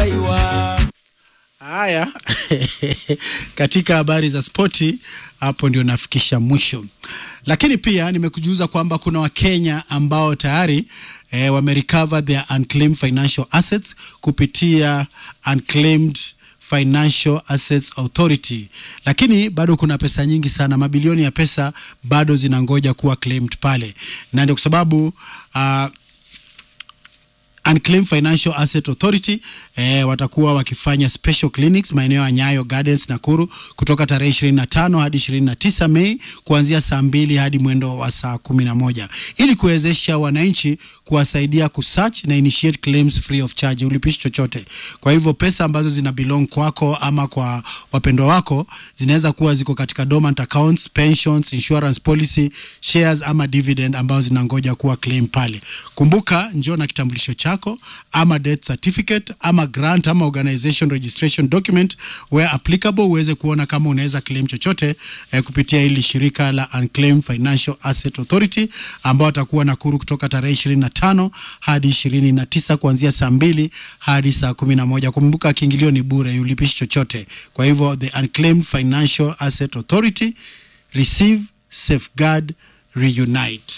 daiwa Haya, katika habari za spoti, hapo ndio nafikisha mwisho, lakini pia nimekujuza kwamba kuna Wakenya ambao tayari eh, wamerecover their unclaimed financial assets kupitia unclaimed Financial Assets Authority, lakini bado kuna pesa nyingi sana, mabilioni ya pesa bado zinangoja kuwa claimed pale, na ndio kwa sababu uh, Unclaimed Financial Asset Authority eh, watakuwa wakifanya special clinics maeneo ya Nyayo Gardens Nakuru kutoka tarehe 25 hadi 29 Mei kuanzia saa mbili hadi mwendo wa saa kumi na moja ili kuwezesha wananchi kuwasaidia kusearch na initiate claims free of charge, ulipishi chochote. Kwa hivyo pesa ambazo zina belong kwako ama kwa wapendwa wako zinaweza kuwa ziko katika dormant accounts, pensions, insurance policy, shares ama dividend ambazo zinangoja kuwa claim pale. Kumbuka, njoo na kitambulisho chako ama death certificate ama grant ama organization registration document where applicable, uweze kuona kama unaweza claim chochote eh, kupitia hili shirika la Unclaimed Financial Asset Authority ambao watakuwa Nakuru kutoka tarehe 25 hadi 29 kuanzia saa mbili hadi saa kumi na moja. Kumbuka kiingilio ni bure, ulipishi chochote. Kwa hivyo the Unclaimed Financial Asset Authority, receive, safeguard, reunite.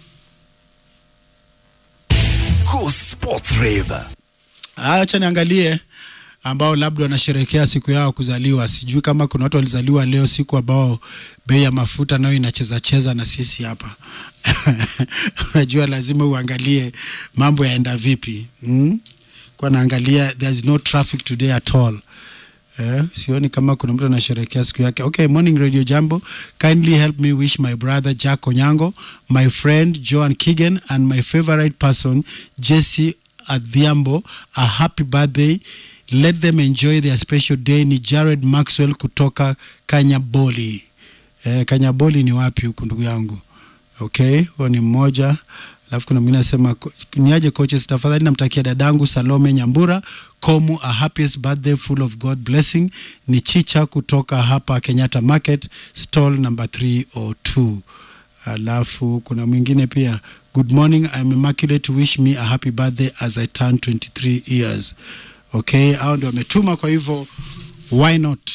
Go Sports Rave. Haya, acha niangalie ambao labda wanasherehekea siku yao kuzaliwa. Sijui kama kuna watu walizaliwa leo, siku ambao bei ya mafuta nayo inacheza cheza na sisi hapa. Unajua, lazima uangalie mambo yaenda vipi. Mm? Kwa naangalia there's no traffic today at all. Eh, sioni kama kuna mtu anasherehekea siku yake. Okay, morning Radio Jambo. Kindly help me wish my brother Jack Onyango, my friend Joan Kigen and my favorite person Jesse Adhiambo a happy birthday. Let them enjoy their special day. Ni Jared Maxwell kutoka Kanyaboli. Eh, Kanyaboli ni wapi huku ndugu yangu? Okay, huo ni mmoja. Alafu kuna mwingine anasema "Ko- niaje coaches, tafadhali namtakia dadangu Salome Nyambura Komu a happiest birthday full of God blessing. Ni Chicha kutoka hapa Kenyatta Market stall number 302. Alafu kuna mwingine pia, good morning I'm immaculate wish me a happy birthday as I turn 23 years. Okay, hao ndio wametuma, kwa hivyo why not?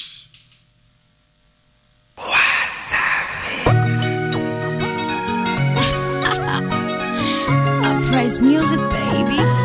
Uprise music, baby.